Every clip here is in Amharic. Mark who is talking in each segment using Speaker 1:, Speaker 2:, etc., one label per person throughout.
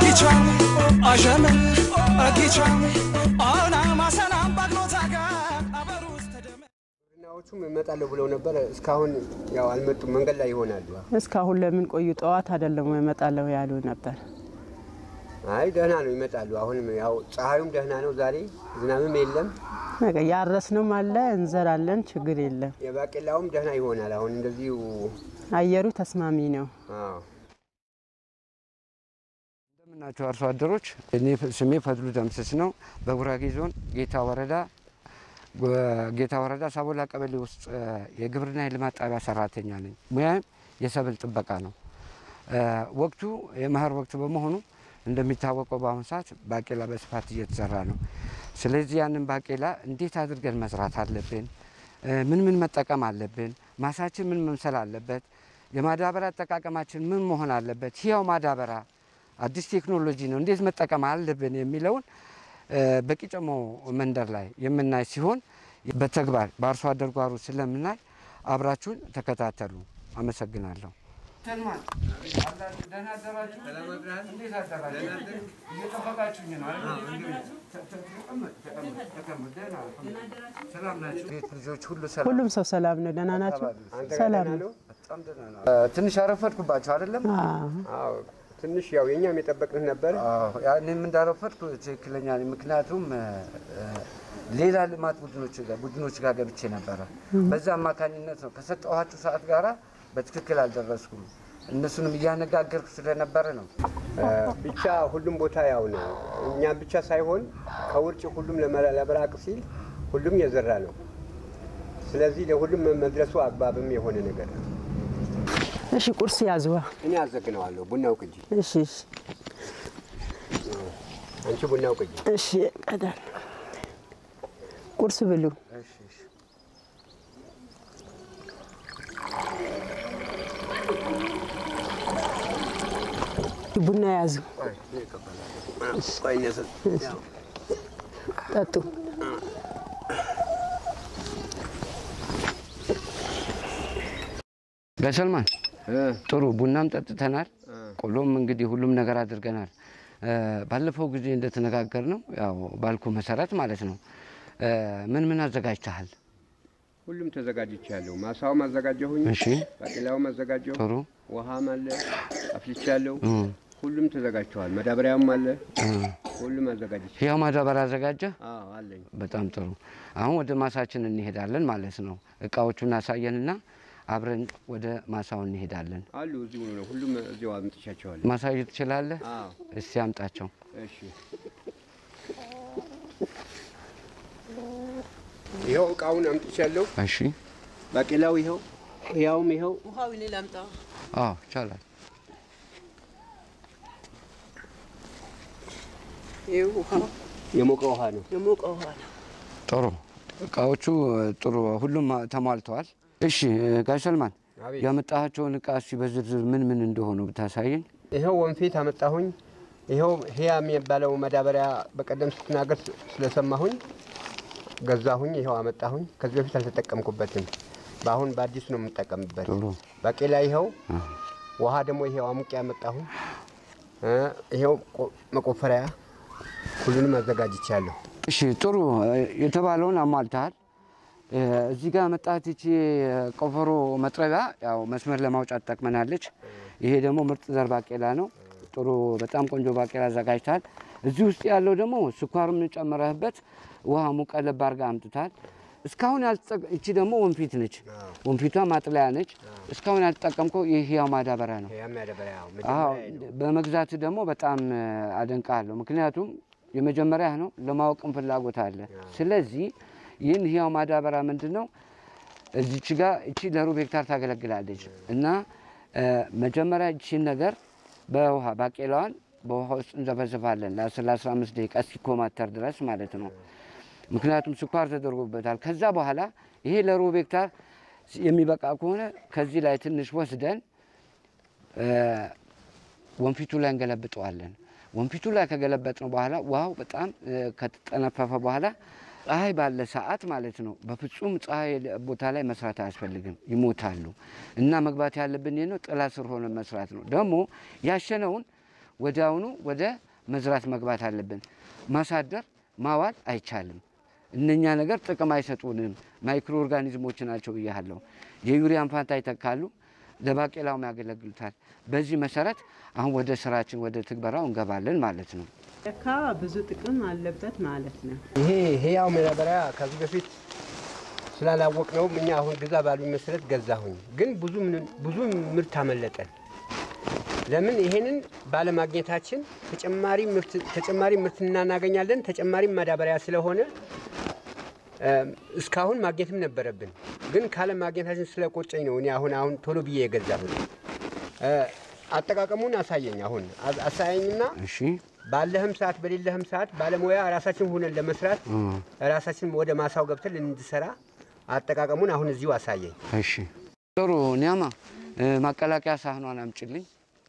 Speaker 1: Agicham, ajame, agicham, ona masanam bagnotaga, abarus tedeme.
Speaker 2: ግብርናዎቹም እመጣለሁ ብለው ነበር። እስካሁን ያው አልመጡም። መንገድ ላይ ይሆናሉ።
Speaker 3: እስካሁን ለምን ቆዩ? ጠዋት አይደለም ወይ እመጣለሁ ያሉ ነበር።
Speaker 2: አይ ደህና ነው፣ ይመጣሉ። አሁንም ያው ፀሐዩም ደህና ነው ዛሬ፣ ዝናብም የለም።
Speaker 3: በቃ ያረስንም አለ እንዘራለን፣ ችግር የለም።
Speaker 2: የባቄላውም ደህና ይሆናል። አሁን እንደዚሁ
Speaker 3: አየሩ ተስማሚ ነው።
Speaker 2: አዎ
Speaker 4: እንደምናቸው አርሶ አደሮች፣ እኔ ስሜ ፈድሉ ደምስስ ነው። በጉራጌ ዞን ጌታ ወረዳ ጌታ ወረዳ ሳቦላ ቀበሌ ውስጥ የግብርና የልማት ጣቢያ ሰራተኛ ነኝ። ሙያም የሰብል ጥበቃ ነው። ወቅቱ የመኸር ወቅት በመሆኑ እንደሚታወቀው በአሁኑ ሰዓት ባቄላ በስፋት እየተዘራ ነው። ስለዚህ ያንን ባቄላ እንዴት አድርገን መስራት አለብን? ምን ምን መጠቀም አለብን? ማሳችን ምን መምሰል አለበት? የማዳበሪያ አጠቃቀማችን ምን መሆን አለበት? ህያው ማዳበሪያ አዲስ ቴክኖሎጂ ነው፣ እንዴት መጠቀም አለብን የሚለውን በቂጨሞ መንደር ላይ የምናይ ሲሆን በተግባር በአርሶ አደር ጓሮ ስለምናይ አብራችሁን ተከታተሉ። አመሰግናለሁ። ሰልማን ደህና አደራችሁ? እንዴት አደራችሁ? እየጠበቃችሁኝ ነው አይደል? ተቀመጥ፣ ተቀመጥ፣ ተቀመጥ። ደህና ሰላም ናችሁ? ቤት ልጆች ሁሉ ሰላም?
Speaker 3: ሁሉም ሰው ሰላም ነው። ደህና ናቸው።
Speaker 2: አንተ ጋር
Speaker 3: ሰላም
Speaker 2: ደህና
Speaker 3: ነው።
Speaker 2: ነው?
Speaker 4: በጣም ደህና ነው። ትንሽ አረፈድኩባቸው አይደለም?
Speaker 3: አዎ።
Speaker 2: አዎ ትንሽ ያው የኛም የጠበቅንህ ነበር።
Speaker 4: እኔም እንዳረፈድኩ ትክክለኛ ነኝ። ምክንያቱም ሌላ ልማት ቡድኖች ጋር ቡድኖች ጋር ገብቼ ነበረ። በዛ አማካኝነት ነው ከሰጠኋችሁ ሰዓት ጋራ በትክክል አልደረስኩም። እነሱንም እያነጋገርኩ ስለነበረ ነው።
Speaker 2: ብቻ ሁሉም ቦታ ያው ነው። እኛም ብቻ ሳይሆን ከውርጭ ሁሉም ለመ- ለመራቅ ሲል ሁሉም የዘራ ነው። ስለዚህ ለሁሉም መድረሱ አግባብም የሆነ ነገር ነው።
Speaker 3: እሺ ቁርስ ያዝዋ።
Speaker 2: እኔ አዘግነዋለሁ። ቡናው ቅጂ፣
Speaker 3: እሺ እሺ
Speaker 2: አንቺ ቡናው ቅጂ።
Speaker 3: እሺ ቀዳል ቁርስ ብሉ። ቡና ያዙ፣ ጠጡ።
Speaker 4: በሰልማን ጥሩ ቡናም ጠጥተናል። ቆሎም እንግዲህ ሁሉም ነገር አድርገናል። ባለፈው ጊዜ እንደተነጋገር ነው ያው ባልኩ መሰረት ማለት ነው። ምን ምን አዘጋጅተሃል?
Speaker 2: ሁሉም ተዘጋጅቻለሁ። ማሳውም አዘጋጀሁኝ፣
Speaker 4: እሺ
Speaker 2: ባቄላውም አዘጋጀሁ፣
Speaker 4: ጥሩ
Speaker 2: ውሃም አለ አፍልቻለሁ። ሁሉም ተዘጋጅተዋል። መዳበሪያውም አለ። ሁሉም አዘጋጅቻ
Speaker 4: ያው ማዳበሪያ አዘጋጀ።
Speaker 2: አዎ አለኝ።
Speaker 4: በጣም ጥሩ። አሁን ወደ ማሳችን እንሄዳለን ማለት ነው። እቃዎቹን አሳየንና አብረን ወደ ማሳው እንሄዳለን።
Speaker 2: አሉ እዚሁ ነው። ሁሉም እዚሁ አምጥቻቸዋለሁ።
Speaker 4: ማሳየት ትችላለህ?
Speaker 2: አዎ
Speaker 4: እስቲ አምጣቸው።
Speaker 2: እሺ። ይኸው እቃውን አምጥቻለሁ።
Speaker 4: እሺ።
Speaker 2: ባቄላው ይኸው፣ ያውም ይኸው።
Speaker 3: ውሃው እኔ ላምጣ።
Speaker 4: አዎ ይቻላል።
Speaker 3: ይህ ውሃው
Speaker 2: የሞቀ ውሃ ነው።
Speaker 3: የሞቀ ውሃ ነው።
Speaker 4: ጥሩ እቃዎቹ ጥሩ ሁሉም ተሟልተዋል። እሺ ጋሽ ሰልማን
Speaker 2: አቤት።
Speaker 4: ያመጣቸውን እቃ እስቲ በዝርዝር ምን ምን እንደሆኑ ብታሳየኝ።
Speaker 2: ይኸው ወንፊት አመጣሁኝ። ይኸው ህያ የሚባለው መዳበሪያ በቀደም ስትናገር ስ- ስለሰማሁኝ ገዛሁኝ። ይኸው አመጣሁኝ። ከዚህ በፊት አልተጠቀምኩበትም። በአሁን በአዲሱ ነው የምጠቀምበት።
Speaker 4: ጥሩ
Speaker 2: ባቄላ ይኸው፣ ውሃ ደግሞ ይኸው አሙቄ ያመጣሁኝ። እ ይኸው ቆ- መቆፈሪያ ሁሉንም አዘጋጅቻለሁ።
Speaker 4: እሺ ጥሩ የተባለውን አሟልተሃል። እ፣ እዚህ ጋር መጣት ይቺ ቆፈሮ መጥረቢያ ያው መስመር ለማውጫት ትጠቅመናለች። ይሄ ደግሞ ምርጥ ዘር ባቄላ ነው። ጥሩ በጣም ቆንጆ ባቄላ አዘጋጅተሃል። እዚህ ውስጥ ያለው ደግሞ ስኳርም ጨምረህበት ውሃ ሙቀ ለብ አድርገህ አምጥታል። እስካሁን ያልተጠቀ እቺ ደግሞ ወንፊት ነች። ወንፊቷ ማጥለያ ነች። እስካሁን ያልተጠቀምከው ይህ ያው ማዳበሪያ ነው።
Speaker 2: ህያ ማዳበሪያ ያው
Speaker 4: አዎ
Speaker 2: መጀመሪያ ነው።
Speaker 4: በመግዛት ደግሞ በጣም እ፣ አደንቃለሁ። ምክንያቱም የመጀመሪያ ነው፣ ለማወቅም ፍላጎት አለ። ስለዚህ ይህን ህያው ማዳበሪያ ምንድን ነው እዚች ጋር እቺ ለሩብ ሄክታር ታገለግላለች እና እ፣ መጀመሪያ እቺን ነገር በውሃ ባቄላዋን በውሃ ውስጥ እንዘፈዝፋለን ለ10 ለ15 ደቂቃ እስኪኮማተር ድረስ ማለት ነው። ምክንያቱም ስኳር ተደርጎበታል። ከዛ በኋላ ይሄ ለሩብ ሄክታር የሚበቃ ከሆነ ከዚህ ላይ ትንሽ ወስደን እ፣ ወንፊቱ ላይ እንገለብጠዋለን። ወንፊቱ ላይ ከገለበጥነው በኋላ ውሃው በጣም እ፣ ከተጠነፈፈ በኋላ ፀሐይ ባለ ሰዓት ማለት ነው። በፍጹም ፀሐይ ቦታ ላይ መስራት አያስፈልግም፣ ይሞታሉ። እና መግባት ያለብን ይህ ነው፣ ጥላ ስር ሆነ መስራት ነው። ደግሞ ያሸነውን ወዲያውኑ ወደ መዝራት መግባት አለብን። ማሳደር ማዋል አይቻልም። እነኛ ነገር ጥቅም አይሰጡንም። ማይክሮ ኦርጋኒዝሞች ናቸው ብያለሁ። የዩሪያን ፋንታ ይተካሉ፣ ለባቄላውም ያገለግሉታል። በዚህ መሰረት አሁን ወደ ስራችን ወደ ትግበራው እንገባለን ማለት ነው።
Speaker 3: ለካ ብዙ ጥቅም አለበት ማለት ነው።
Speaker 2: ይሄ ህያው ማዳበሪያ ከዚህ በፊት ስላላወቅ ነው እኛ አሁን ግዛ ባሉኝ መሰረት ገዛሁኝ። ግን ብዙ ምን- ብዙ ምርት አመለጠን። ለምን ይሄንን ባለማግኘታችን ተጨማሪ ምርት ተጨማሪ ምርት እናናገኛለን። ተጨማሪ ማዳበሪያ ስለሆነ እ፣ እስካሁን ማግኘትም ነበረብን። ግን ካለ ማግኘታችን ስለቆጨኝ ነው እኔ አሁን አሁን ቶሎ ብዬ የገዛሁኝ። እ፣ አጠቃቀሙን አሳየኝ። አሁን አ- አሳየኝና
Speaker 4: እሺ
Speaker 2: ባለህም ሰዓት በሌለህም ሰዓት ባለሙያ ራሳችን ሆነን ለመስራት
Speaker 4: እ፣
Speaker 2: ራሳችን ወደ ማሳው ገብተን እንድሰራ አጠቃቀሙን አሁን እዚሁ አሳየኝ።
Speaker 4: እሺ ጥሩ ኒያማ እ፣ ማቀላቀያ ሳህኗን አምጭልኝ።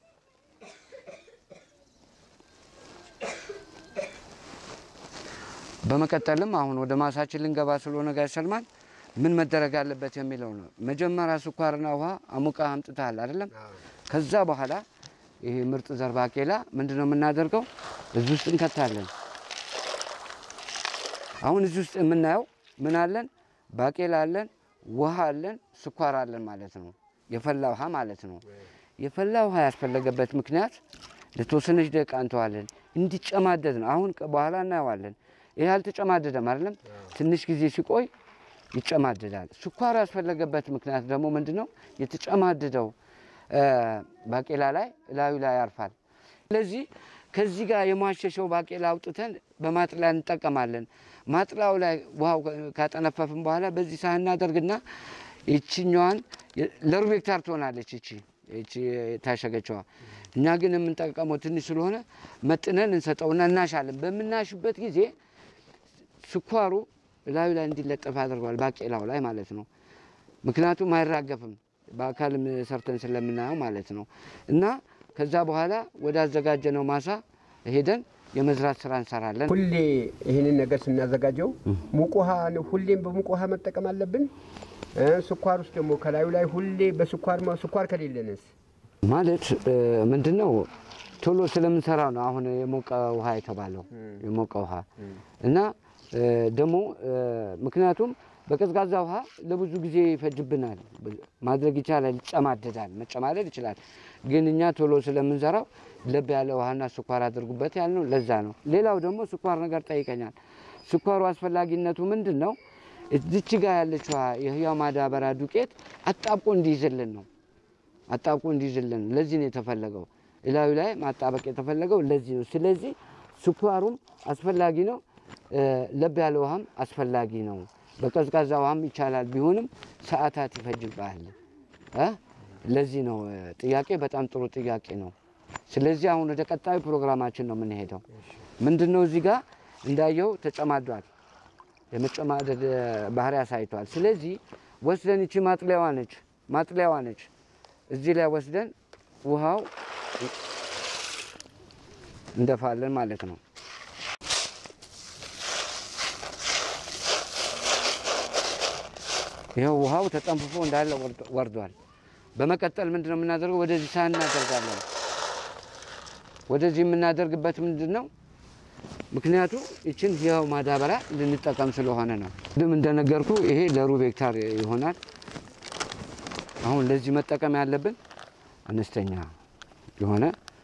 Speaker 4: በመቀጠልም አሁን ወደ ማሳችን ልንገባ ስለሆነ ጋር ሰልማን ምን መደረግ አለበት የሚለው ነው። መጀመሪያ ስኳርና ውሃ አሙቃ አምጥተሃል አይደለም? ከዛ በኋላ ይሄ ምርጥ ዘር ባቄላ ምንድን ነው የምናደርገው? እዚህ ውስጥ እንከታለን። አሁን እዚህ ውስጥ የምናየው ምን አለን? ባቄላ አለን፣ ውሃ አለን፣ ስኳር አለን ማለት ነው። የፈላ ውሃ ማለት ነው። የፈላ ውሃ ያስፈለገበት ምክንያት ለተወሰነች ደቂቃ እንተዋለን እንዲጨማደድ ነው። አሁን ከ- በኋላ እናየዋለን። ይህ አልተጨማደደም አይደለም። ትንሽ ጊዜ ሲቆይ ይጨማደዳል። ስኳር ያስፈለገበት ምክንያት ደግሞ ምንድን ነው? የተጨማደደው እ፣ ባቄላ ላይ እላዩ ላይ ያርፋል። ስለዚህ ከዚህ ጋር የሟሸሸው ባቄላ አውጥተን በማጥለያ እንጠቀማለን። ማጥላው ላይ ውሃው ካጠነፈፍን በኋላ በዚህ ሳህን እናደርግና ይችኛዋን ለሩብ ሄክታር ትሆናለች ይቺ ይቺ የታሸገችዋ። እኛ ግን የምንጠቀመው ትንሽ ስለሆነ መጥነን እንሰጠውና እናሻለን። በምናሽበት ጊዜ ስኳሩ ላዩ ላይ እንዲለጠፍ አድርገዋል፣ ባቄላው ላይ ማለት ነው። ምክንያቱም አይራገፍም በአካልም ሰርተን ስለምናየው ማለት ነው። እና ከዛ በኋላ ወደ አዘጋጀነው ማሳ ሄደን የመዝራት ስራ እንሰራለን።
Speaker 2: ሁሌ ይህንን ነገር ስናዘጋጀው ሙቅ ውሃ ነው፣ ሁሌም በሙቅ ውሃ መጠቀም አለብን። እ፣ ስኳር ውስጥ ደግሞ ከላዩ ላይ ሁሌ በስኳር ማ- ስኳር ከሌለንስ
Speaker 4: ማለት ምንድን ነው ቶሎ ስለምንሰራው ነው አሁን የሞቀ ውሃ የተባለው የሞቀ ውሃ እና እ፣ ደግሞ እ፣ ምክንያቱም በቀዝቃዛ ውሃ ለብዙ ጊዜ ይፈጅብናል። ማድረግ ይቻላል፣ ይጨማደዳል፣ መጨማደድ ይችላል። ግን እኛ ቶሎ ስለምንሰራው ለብ ያለ ውሃና ስኳር አድርጉበት ያልነው ለዛ ነው። ሌላው ደግሞ ስኳር ነገር ጠይቀኛል። ስኳሩ አስፈላጊነቱ ምንድን ነው? እዚች ጋ ያለችዋ የህያው ማዳበሪያ ዱቄት አጣብቆ እንዲይዝልን ነው አጣብቆ እንዲይዝልን ለዚህ ነው የተፈለገው። እላዩ ላይ ማጣበቅ የተፈለገው ለዚህ ነው። ስለዚህ ስኳሩም አስፈላጊ ነው፣ እ፣ ለብ ያለ ውሃም አስፈላጊ ነው። በቀዝቃዛ ውሃም ይቻላል፣ ቢሆንም ሰዓታት ይፈጅብሃል። እ? ለዚህ ነው እ፣ ጥያቄ በጣም ጥሩ ጥያቄ ነው። ስለዚህ አሁን ወደ ቀጣዩ ፕሮግራማችን ነው የምንሄደው። ምንድን ነው እዚህ ጋር እንዳየው ተጨማዷል፣ የመጨማደድ እ፣ ባህሪ አሳይቷል። ስለዚህ ወስደን ይቺ ማጥለያዋ ነች ማጥለያዋ ነች እዚህ ላይ ወስደን ውሃው እንደፋለን ማለት ነው። ይኸው ውሃው ተጠንፍፎ እንዳለ ወርዶ- ወርዷል። በመቀጠል ምንድን ነው የምናደርገው? ወደዚህ ሳህን እናደርጋለን። ወደዚህ የምናደርግበት ምንድን ነው ምክንያቱ ይችን ህያው ማዳበሪያ ልንጠቀም ስለሆነ ነው። ቅድም እንደነገርኩ ይሄ ለሩብ ሄክታር ይሆናል። አሁን ለዚህ መጠቀም ያለብን አነስተኛ የሆነ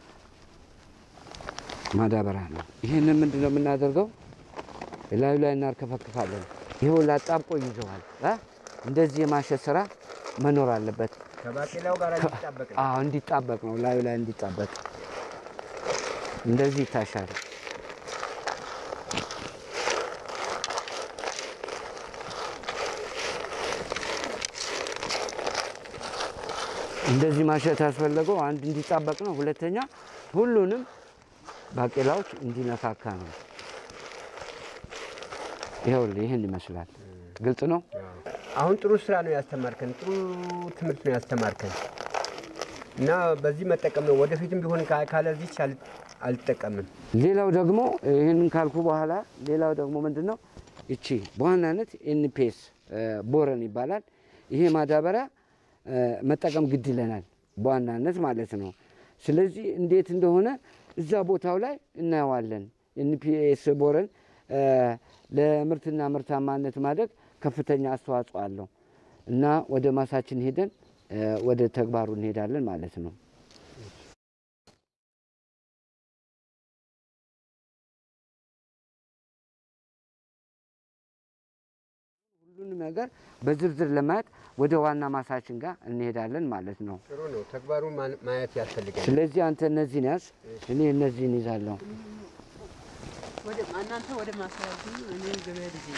Speaker 4: ማዳበሪያ ነው። ይህንን ምንድን ነው የምናደርገው? ላዩ ላይ እናርከፈክፋለን። ይኸው ላጣብቆ ይዘዋል። እ? እንደዚህ የማሸት ስራ መኖር አለበት።
Speaker 2: ከባቄላው ጋር እንዲጣበቅ ነው።
Speaker 4: አዎ እንዲጣበቅ ነው፣ ላዩ ላይ እንዲጣበቅ እንደዚህ ይታሻል። እንደዚህ ማሸት ያስፈለገው አንድ እንዲጣበቅ ነው፣ ሁለተኛ ሁሉንም ባቄላዎች እንዲነካካ ነው። ይኸውልህ ይህን ይመስላል። ግልጽ ነው።
Speaker 2: አሁን ጥሩ ስራ ነው ያስተማርከን፣ ጥሩ ትምህርት ነው ያስተማርከን እና በዚህ መጠቀም ነው። ወደፊትም ቢሆን ካ- ካለዚች አል- አልጠቀምም።
Speaker 4: ሌላው ደግሞ ይህንን ካልኩ በኋላ ሌላው ደግሞ ምንድን ነው እቺ በዋናነት ኤንፒኤስ ቦረን ይባላል። ይሄ ማዳበሪያ እ፣ መጠቀም ግድ ይለናል በዋናነት ማለት ነው። ስለዚህ እንዴት እንደሆነ እዛ ቦታው ላይ እናየዋለን። ኤንፒኤስ ቦረን እ፣ ለምርትና ምርታማነት ማደግ ከፍተኛ አስተዋጽኦ አለው እና ወደ ማሳችን ሄደን እ፣ ወደ ተግባሩ እንሄዳለን ማለት ነው። ሁሉንም ነገር በዝርዝር ለማየት ወደ ዋና ማሳችን ጋር እንሄዳለን ማለት ነው።
Speaker 2: ጥሩ ነው። ተግባሩን ማ- ማየት ያስፈልጋል።
Speaker 4: ስለዚህ አንተ እነዚህን ያዝ፣ እኔ እነዚህን ይዛለሁ።
Speaker 3: እናንተ ወደ ማሳያዙ እኔ ገበያ ልጅ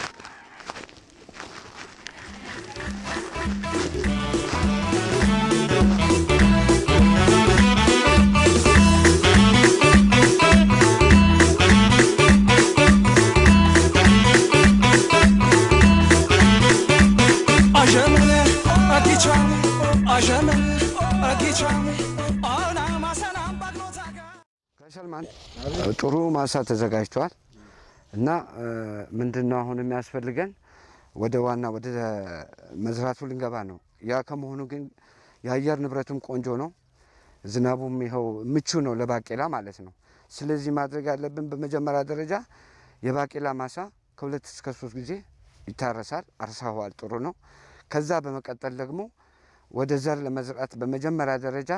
Speaker 1: አዠመነ አጊቻም አዠመነ አጊቻም አና ማሰናም ባግኖታጋ
Speaker 4: ከሰልማን ጥሩ ማሳ ተዘጋጅቷል እና ምንድን ነው አሁን የሚያስፈልገን ወደ ዋና ወደ መዝራቱ ልንገባ ነው። ያ ከመሆኑ ግን የአየር ንብረቱም ቆንጆ ነው፣ ዝናቡም ይኸው ምቹ ነው ለባቄላ ማለት ነው። ስለዚህ ማድረግ ያለብን በመጀመሪያ ደረጃ የባቄላ ማሳ ከሁለት እስከ ሶስት ጊዜ ይታረሳል። አርሳዋል፣ ጥሩ ነው። ከዛ በመቀጠል ደግሞ ወደ ዘር ለመዝራት በመጀመሪያ ደረጃ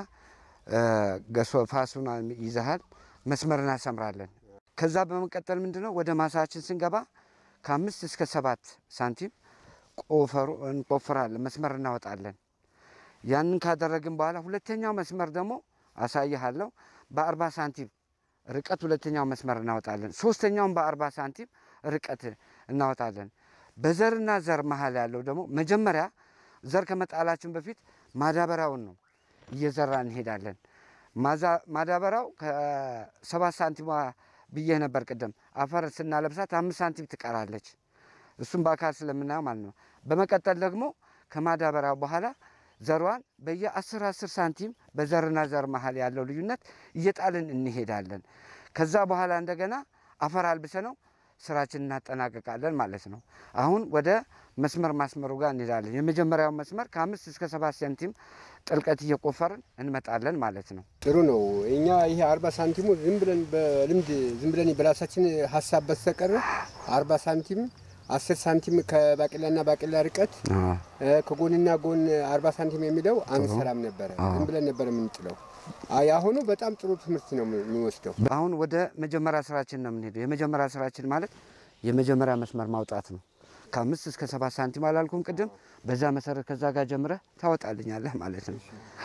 Speaker 4: ገሶ ፋሱን ይዘሃል መስመር እናሰምራለን። ከዛ በመቀጠል ምንድነው ወደ ማሳችን ስንገባ ከአምስት እስከ ሰባት ሳንቲም ቆፈሩ እንቆፍራለን፣ መስመር እናወጣለን። ያንን ካደረግን በኋላ ሁለተኛው መስመር ደግሞ አሳይሃለሁ በአርባ ሳንቲም ርቀት ሁለተኛው መስመር እናወጣለን። ሶስተኛውን በአርባ ሳንቲም ርቀት እናወጣለን። በዘርና ዘር መሀል ያለው ደግሞ መጀመሪያ ዘር ከመጣላችን በፊት ማዳበሪያውን ነው እየዘራ እንሄዳለን። ማዛ- ማዳበሪያው ከሰባት ሳንቲም ብዬ ነበር ቅድም። አፈር ስናለብሳት አምስት ሳንቲም ትቀራለች። እሱም በአካል ስለምናየው ማለት ነው። በመቀጠል ደግሞ ከማዳበሪያው በኋላ ዘሯን በየአስር አስር ሳንቲም በዘርና ዘር መሀል ያለው ልዩነት እየጣልን እንሄዳለን። ከዛ በኋላ እንደገና አፈር አልብሰ ነው ስራችን እናጠናቀቃለን ማለት ነው። አሁን ወደ መስመር ማስመሩ ጋር እንሄዳለን። የመጀመሪያው መስመር ከአምስት እስከ ሰባት ሳንቲም ጥልቀት እየቆፈርን እንመጣለን ማለት ነው።
Speaker 2: ጥሩ ነው። እኛ ይሄ አርባ ሳንቲሙ ዝም ብለን በልምድ ዝም ብለን በራሳችን ሀሳብ በስተቀር አርባ ሳንቲም አስር ሳንቲም ከባቄላና ባቄላ ርቀት እ፣ ከጎንና ጎን አርባ ሳንቲም የሚለው አንሰራም ነበረ። ዝም ብለን ነበር የምንጥለው። አይ አሁኑ በጣም ጥሩ ትምህርት ነው የሚወስደው።
Speaker 4: አሁን ወደ መጀመሪያ ስራችን ነው የምንሄደው። የመጀመሪያ ስራችን ማለት የመጀመሪያ መስመር ማውጣት ነው። ከአምስት እስከ ሰባት ሳንቲም አላልኩም ቅድም? በዛ መሰረት ከዛ ጋር ጀምረህ ታወጣልኛለህ ማለት ነው።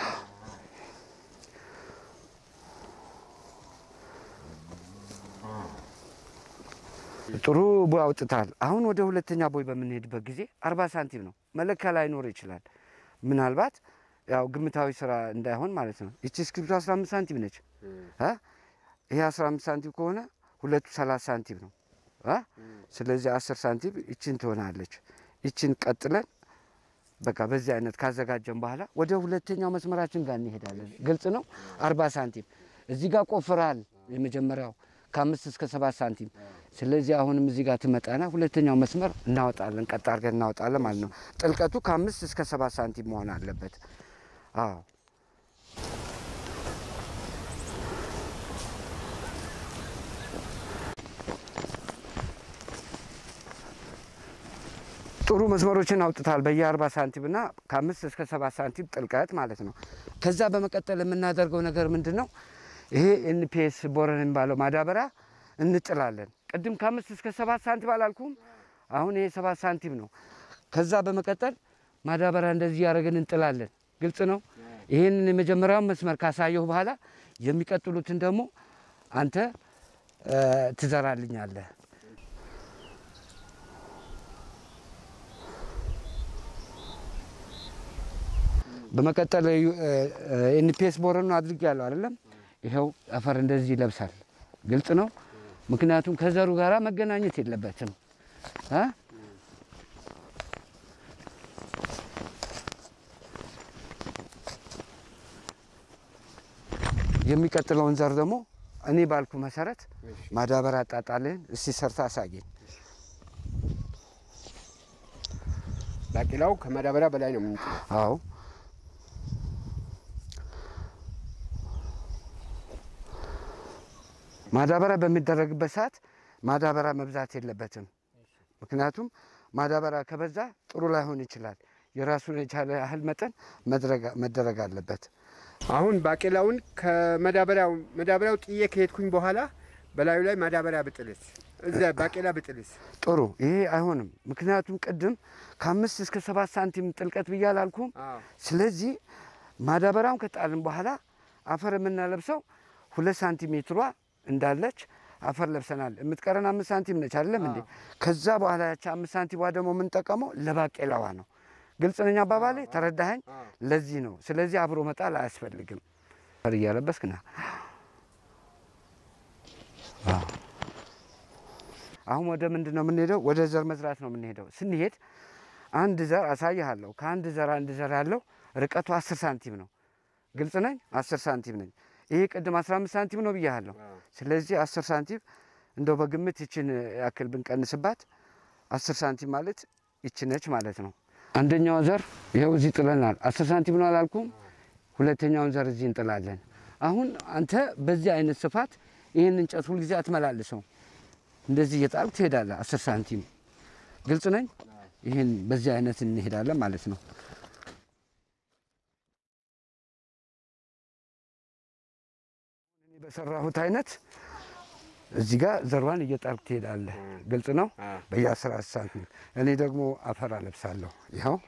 Speaker 4: ጥሩ ቦይ አውጥታል። አሁን ወደ ሁለተኛ ቦይ በምንሄድበት ጊዜ አርባ ሳንቲም ነው። መለኪያ ላይኖር ይችላል። ምናልባት ያው ግምታዊ ስራ እንዳይሆን ማለት ነው። ይቺ እስክሪብቶ 15 ሳንቲም ነች። እ? ይሄ 15 ሳንቲም ከሆነ ሁለቱ 30 ሳንቲም ነው እ? ስለዚህ 10 ሳንቲም ይችን ትሆናለች። ይችን ቀጥለን በቃ በዚህ አይነት ካዘጋጀን በኋላ ወደ ሁለተኛው መስመራችን ጋር እንሄዳለን። ግልጽ ነው። 40 ሳንቲም እዚህ ጋር ቆፍራል። የመጀመሪያው ከአምስት እስከ ሰባት ሳንቲም። ስለዚህ አሁንም እዚህ ጋር ትመጣና ሁለተኛው መስመር እናወጣለን። ቀጥ አድርገን እናወጣለን ማለት ነው። ጥልቀቱ ከአምስት እስከ ሰባት ሳንቲም መሆን አለበት። አዎ ጥሩ መስመሮችን አውጥታል። በየ40 ሳንቲም እና ከአምስት እስከ ሰባት ሳንቲም ጥልቀት ማለት ነው። ከዛ በመቀጠል የምናደርገው ነገር ምንድን ነው? ይሄ ኤንፒኤስ ቦረን የሚባለው ማዳበሪያ እንጥላለን። ቅድም ከአምስት እስከ ሰባት ሳንቲም አላልኩም? አሁን ይሄ ሰባት ሳንቲም ነው። ከዛ በመቀጠል ማዳበሪያ እንደዚህ እያደረግን እንጥላለን። ግልጽ ነው። ይህንን የመጀመሪያውን መስመር ካሳየሁ በኋላ የሚቀጥሉትን ደግሞ አንተ እ፣ ትዘራልኛለህ። በመቀጠል ኤንፒኤስ ቦረኑ አድርግ ያለው አይደለም። ይኸው አፈር እንደዚህ ይለብሳል። ግልጽ ነው። ምክንያቱም ከዘሩ ጋራ መገናኘት የለበትም እ? የሚቀጥለውን ዘር ደግሞ እኔ ባልኩ መሰረት ማዳበሪያ አጣጣልህን እስቲ ሰርታ አሳየኝ።
Speaker 2: ባቄላው ከማዳበሪያ በላይ ነው የምንጥለው።
Speaker 4: አዎ ማዳበሪያ በሚደረግበት ሰዓት ማዳበሪያ መብዛት የለበትም። ምክንያቱም ማዳበሪያ ከበዛ ጥሩ ላይሆን ይችላል። የራሱን የቻለ ያህል መጠን መድረግ- መደረግ አለበት።
Speaker 2: አሁን ባቄላውን ከመዳበሪያው መዳበሪያው ጥዬ ከሄድኩኝ በኋላ በላዩ ላይ ማዳበሪያ ብጥልስ እዛ ባቄላ ብጥልስ
Speaker 4: ጥሩ ይሄ አይሆንም። ምክንያቱም ቅድም ከአምስት እስከ ሰባት ሳንቲም ጥልቀት ብዬ አላልኩም?
Speaker 2: አዎ።
Speaker 4: ስለዚህ ማዳበሪያውን ከጣልን በኋላ አፈር የምናለብሰው ሁለት ሳንቲሜትሯ እንዳለች አፈር ለብሰናል። የምትቀረን አምስት ሳንቲም ነች አይደለም እንዴ? ከዛ በኋላ ያቺ አምስት ሳንቲሟ ደግሞ የምንጠቀመው ለባቄላዋ ነው። ግልጽ ነኝ አባባሌ? ተረዳኸኝ? ለዚህ ነው። ስለዚህ አብሮ መጣል አያስፈልግም። አፈር እያለበስክ ና። አዎ። አሁን ወደ ምንድን ነው የምንሄደው? ወደ ዘር መዝራት ነው የምንሄደው። ስንሄድ አንድ ዘር አሳይሃለሁ። ከአንድ ዘር አንድ ዘር ያለው ርቀቱ አስር ሳንቲም ነው። ግልጽ ነኝ? አስር ሳንቲም ነኝ። ይሄ ቅድም አስራ አምስት ሳንቲም ነው ብያለሁ። ስለዚህ አስር ሳንቲም እንደው በግምት ይችን ያክል ብንቀንስባት አስር ሳንቲም ማለት ይች ነች ማለት ነው። አንደኛው ዘር ይኸው እዚህ ጥለናል። አስር ሳንቲም ነው አላልኩም? ሁለተኛውን ዘር እዚህ እንጥላለን። አሁን አንተ በዚህ አይነት ስፋት ይህን እንጨት ሁልጊዜ አትመላልሰው። እንደዚህ እየጣልክ ትሄዳለህ። አስር ሳንቲም ግልጽ ነኝ? ይህን በዚህ አይነት እንሄዳለን ማለት ነው። እኔ በሰራሁት አይነት እዚህ ጋር ዘሯን እየጣልክ ትሄዳለህ። ግልጽ ነው። በየአስራ ሳንቲም እኔ ደግሞ አፈር አለብሳለሁ። ይኸው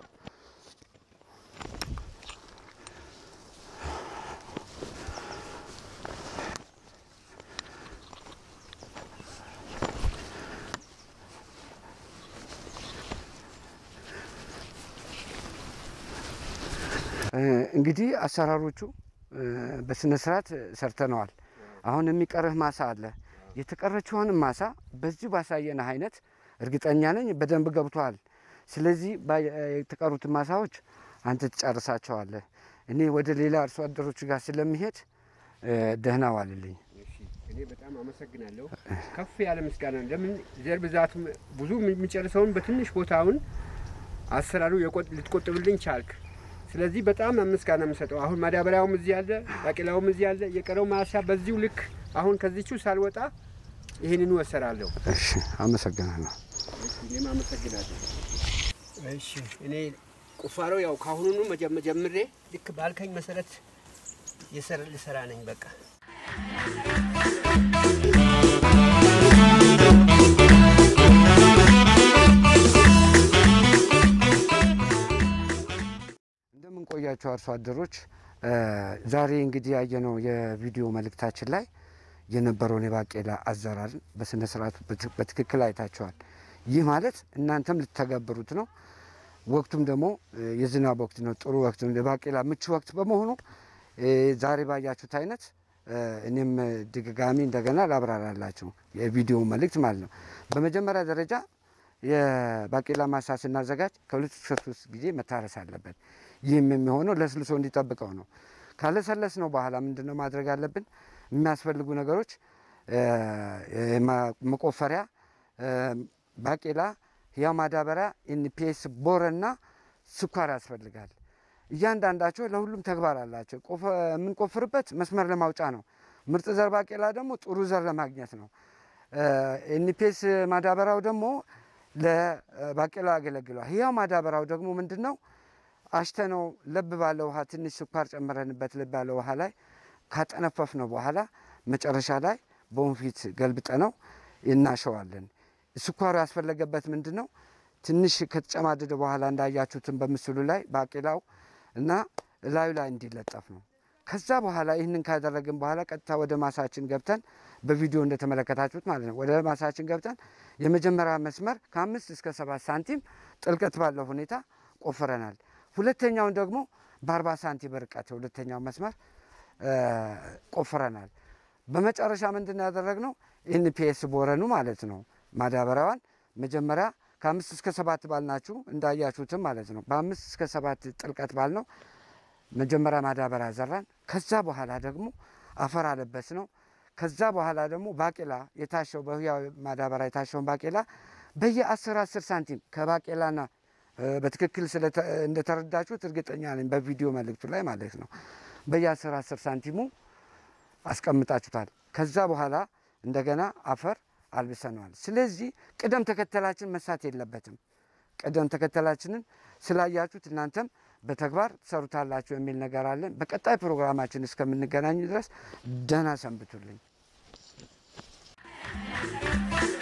Speaker 4: እ፣ እንግዲህ አሰራሮቹ እ፣ በስነ ስርዓት ሰርተነዋል። አሁን የሚቀርህ ማሳ አለ። የተቀረችውን ማሳ በዚሁ ባሳየንህ አይነት እርግጠኛ ነኝ በደንብ ገብቶሃል። ስለዚህ ባ- የተቀሩትን ማሳዎች አንተ ትጨርሳቸዋለህ። እኔ ወደ ሌላ አርሶ አደሮች ጋር ስለሚሄድ እ፣ ደህና ዋልልኝ።
Speaker 2: እኔ በጣም አመሰግናለሁ። ከፍ ያለ ምስጋና ነው። ለምን ዘር ብዛቱ ብዙ የሚጨርሰውን በትንሽ ቦታውን አሰራሩ የቆጥ- ልትቆጥብልኝ ቻልክ። ስለዚህ በጣም ምስጋና የምሰጠው አሁን ማዳበሪያውም እዚህ አለ፣ ባቄላውም እዚህ አለ። የቀረው ማሳ በዚሁ ልክ አሁን ከዚቹ ሳልወጣ ይህንኑ እሰራለሁ።
Speaker 4: እሺ፣ አመሰግናለሁ።
Speaker 2: እኔም አመሰግናለሁ። እሺ እኔ ቁፋሮ ያው ከአሁኑኑ መጀመ- ጀምሬ ልክ ባልከኝ መሰረት የሰር ልሰራ ነኝ በቃ
Speaker 4: እንደምን ቆያችሁ አርሶ አደሮች። እ፣ ዛሬ እንግዲህ ያየነው የቪዲዮ መልእክታችን ላይ የነበረውን የባቄላ አዘራርን በስነ ስርዓቱ በትክ- በትክክል አይታችኋል። ይህ ማለት እናንተም ልትተገብሩት ነው። ወቅቱም ደግሞ እ፣ የዝናብ ወቅት ነው። ጥሩ ወቅት ነው። የባቄላ ምቹ ወቅት በመሆኑ እ፣ ዛሬ ባያችሁት አይነት እ፣ እኔም ድጋሚ እንደገና ላብራራላችሁ የቪዲዮ መልእክት ማለት ነው። በመጀመሪያ ደረጃ የባቄላ ማሳ ስናዘጋጅ ከሁለት እስከ ሶስት ጊዜ መታረስ አለበት። ይህም የሚሆነው ለስልሶ እንዲጠብቀው ነው። ካለሰለስ ነው በኋላ ምንድን ነው ማድረግ አለብን? የሚያስፈልጉ ነገሮች እ፣ የማ- መቆፈሪያ፣ እ፣ ባቄላ፣ ህያው ማዳበሪያ፣ ኤንፒኤስ፣ ቦረና ስኳር ያስፈልጋል። እያንዳንዳቸው ለሁሉም ተግባር አላቸው። ቆፈ- የምንቆፍርበት መስመር ለማውጫ ነው። ምርጥ ዘር ባቄላ ደግሞ ጥሩ ዘር ለማግኘት ነው። ኤንፒኤስ ማዳበሪያው ደግሞ ለባቄላ ያገለግሏል። ህያው ማዳበሪያው ደግሞ ምንድን ነው? አሽተነው ለብ ባለ ውሃ ትንሽ ስኳር ጨምረንበት ለብ ባለ ውሃ ላይ ካጠነፈፍ ነው በኋላ መጨረሻ ላይ በወንፊት ገልብጠ ነው እናሸዋለን። ስኳሩ ያስፈለገበት ምንድን ነው? ትንሽ ከተጨማደደ በኋላ እንዳያችሁትን በምስሉ ላይ ባቄላው እና እላዩ ላይ እንዲለጠፍ ነው። ከዛ በኋላ ይህንን ካደረግን በኋላ ቀጥታ ወደ ማሳችን ገብተን በቪዲዮ እንደተመለከታችሁት ማለት ነው። ወደ ማሳችን ገብተን የመጀመሪያ መስመር ከአምስት እስከ ሰባት ሳንቲም ጥልቀት ባለው ሁኔታ ቆፍረናል። ሁለተኛውን ደግሞ በአርባ ሳንቲም ርቀት የሁለተኛው መስመር እ፣ ቆፍረናል። በመጨረሻ ምንድን ነው ያደረግነው? ኤንፒኤስ ቦረኑ ማለት ነው ማዳበሪያዋን መጀመሪያ ከአምስት እስከ ሰባት ባልናችሁ እንዳያችሁትም ማለት ነው። በአምስት እስከ ሰባት ጥልቀት ባልነው መጀመሪያ ማዳበሪያ ዘራን። ከዛ በኋላ ደግሞ አፈር አለበስ ነው። ከዛ በኋላ ደግሞ ባቄላ የታሸው በህያው ማዳበሪያ የታሸውን ባቄላ በየአስር አስር ሳንቲም ከባቄላና እ፣ በትክክል ስለተ- እንደተረዳችሁት እርግጠኛ ነኝ በቪዲዮ መልእክቱ ላይ ማለት ነው። በየአስር አስር ሳንቲሙ አስቀምጣችሁታል። ከዛ በኋላ እንደገና አፈር አልብሰነዋል። ስለዚህ ቅደም ተከተላችን መሳት የለበትም። ቅደም ተከተላችንን ስላያችሁት እናንተም በተግባር ትሰሩታላችሁ የሚል ነገር አለን። በቀጣይ ፕሮግራማችን እስከምንገናኝ ድረስ ደህና ሰንብቱልኝ።